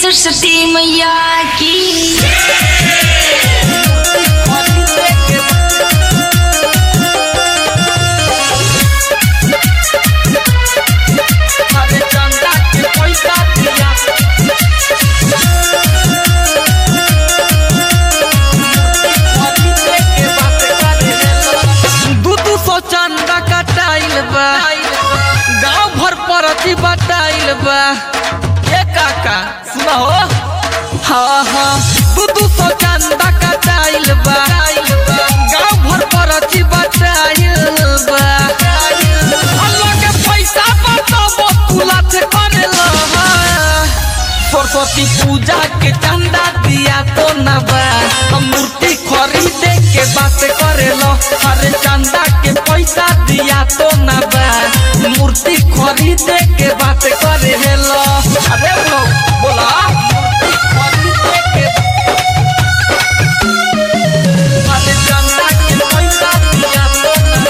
सरस्वती मैया की अरे चंदा के पैसा दिया दू दू सौ चंदा कटाइल बा गांव भर परती बटाइल बा ये काका सुना हो हाँ हाँ दू दू सौ चंदा कटाइल बा गांव भर परती बटाइल बा अल्लाह के पैसा बताबो तुला से करेला सरस्वती पूजा के चंदा दिया तो न बा हम मूर्ति खरीदे के बात करेलो अरे चंदा के पैसा दिया तो न बा मूर्ति खरीदे के बात करेलो अरे बोलो बोला मूर्ति खरीदे के अरे चंदा के पैसा दिया तो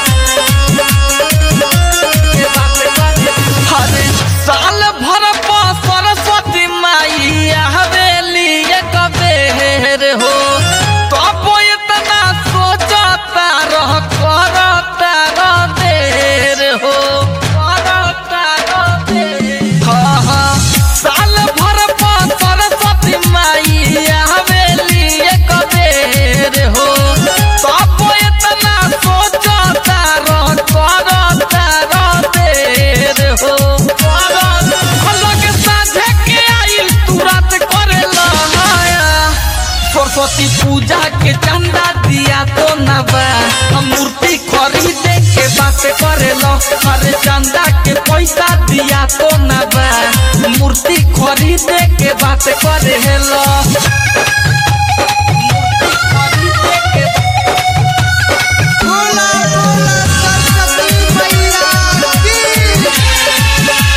न के बात करे अरे साल भर पर सरस्वती माई हवेली एक बेर हो तब इतना सोचता रह करता रह देर हो करता रह देर हाँ हाँ साल भर पर सरस्वती माई हवेली एक बेर हो तब इतना सोचता रह करता रह देर हो अलग साझे के आइल तुरंत करेला सरस्वती पूजा के चंदा दिया तो न बा हम मूर्ति खरीदे के बात करेलो अरे चंदा के पैसा दिया तो न बा मूर्ति खरीदे के बात करेलो मूर्ति खरीदे के बोला बोला सरस्वती मैया की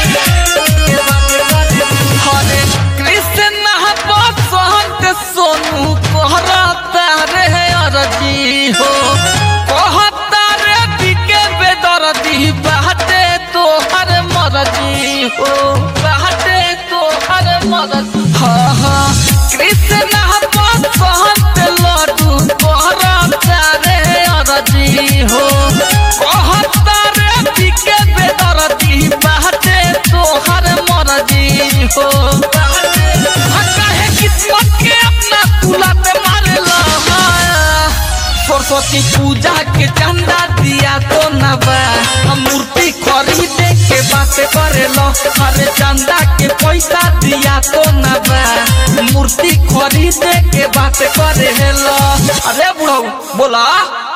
हरे कृष्ण बसंत सोनू कहता रे अरजी हो कहता रे दिके बेदर्दी बाटे तो हर मरजी हो बाटे तो हर मरजी हाँ हाँ कृष्ण बसंत लड्डू कहता रे अरजी हो कहता रे दिके बेदर्दी बाटे तो हर मरजी हो कहे किस्मत के अपना तुला पे मारेला सरस्वती पूजा के चंदा दिया तो न बा हम मूर्ति खरीदे के बात करेलो अरे चंदा के पैसा दिया तो न बा मूर्ति खरीदे के बात करेलो अरे बुढ़ऊ बोला